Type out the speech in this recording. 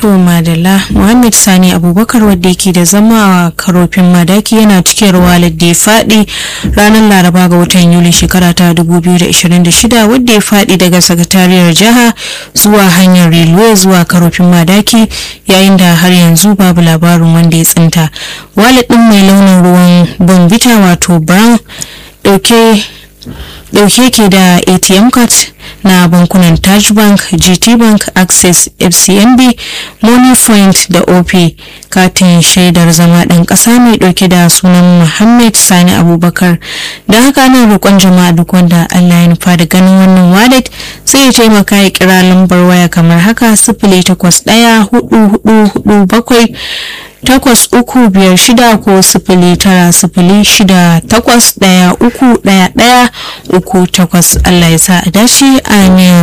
To Madalla Muhammad Sani Abubakar wadda yake da zama a karofin madaki yana cikin ruwalar da ya faɗi ranar Laraba ga watan Yuli shekara ta 2026 wadda ya faɗi daga sakatariyar jiha zuwa hanyar railway zuwa karofin madaki yayin da har yanzu babu labarin wanda ya tsinta. Walid ɗin mai launin ruwan bombita wato brown ɗauke dauke ke da atm card na bankunan taj bank gt bank access fcmb money point da op katin shaidar zama ɗan ƙasa mai ɗauke da sunan muhammad sani abubakar da haka ana roƙon jama'a duk wanda allah ya nufa da ganin wannan wallet sai ya taimaka ya kira lambar waya kamar haka sifili takwas ɗaya hudu hudu hudu bakwai takwas uku biyar shida ko sifili tara sifili shida takwas ɗaya uku ɗaya ɗaya uku takwas Allah ya sa a dace amin